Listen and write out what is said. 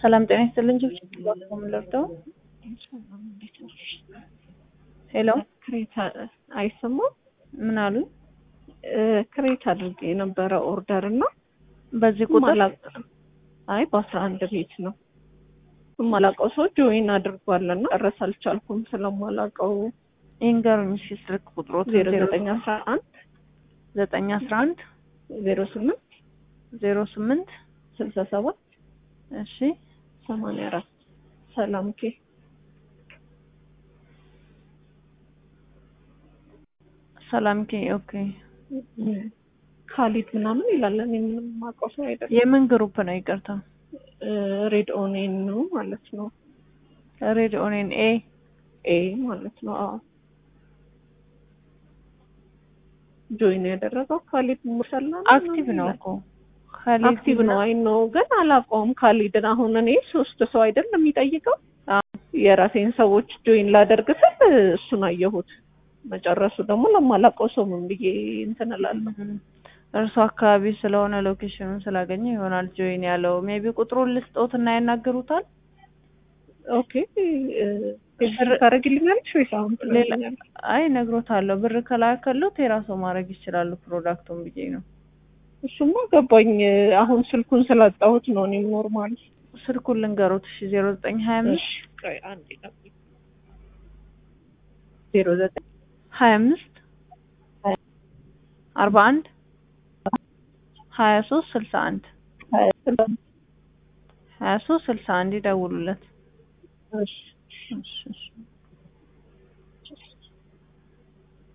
ሰላም ጤና ይስጥልኝ። ጅብጅብ ምንለርደው ሄሎ ክሬት አይሰማም። ምን አሉ? ክሬት አድርጌ የነበረ ኦርደር እና በዚህ ቁጥር አይ በአስራ አንድ ቤት ነው የማላውቀው ሰው ጆይን አድርጓልና ጨረስ አልቻልኩም ስለማላውቀው ይንገሩኝ እስኪ ስልክ ቁጥሮት ዜሮ ዘጠኝ አስራ አንድ ዘጠኝ አስራ አንድ ዜሮ ስምንት ዜሮ ስምንት ስልሳ ሰባት እሺ ሰማንያ አራት ሰላም ኬ ሰላም ኬ ኦኬ ካሊድ ምናምን ይላል። እኔ ምንም የማውቀው ሰው አይደለም። የምን ግሩፕ ነው? ይቅርታ ሬድ ኦኔን ነው ማለት ነው። ሬድ ኦኔን ኤ ኤ ማለት ነው። አዎ ጆይን ያደረገው ካሊድ ሙሰላ አክቲቭ ነው እኮ ካሊድ አክቲቭ ነው። አይ ነው ግን አላውቀውም ካሊድን። አሁን እኔ ሶስት ሰው አይደለም የሚጠይቀው የራሴን ሰዎች ጆይን ላደርግ ስል እሱን አየሁት። መጨረሱ ደግሞ ለማላውቀው ሰው ምን ብዬ እንትን እላለሁ። እርሱ አካባቢ ስለሆነ ሎኬሽኑን ስላገኘ ይሆናል ጆይን ያለው። ሜቢ ቁጥሩን ልስጦት እና ያናግሩታል። ኦኬ ታደርጊልኛለሽ ወይስ አሁን ሌላ አይ ነግሮታለሁ። ብር ከላከሉት የራሱ ማድረግ ይችላሉ ፕሮዳክቱን ብዬ ነው። እሱማ ገባኝ። አሁን ስልኩን ስላጣሁት ነው እኔ ኖርማል ስልኩን ልንገሩት። እሺ ዜሮ ዘጠኝ ሀያ አምስት ዜሮ ዘጠኝ ሀያ አምስት አርባ አንድ ሀያ ሶስት ስልሳ አንድ ሀያ ሶስት ስልሳ አንድ ይደውሉለት። እሺ እሺ እሺ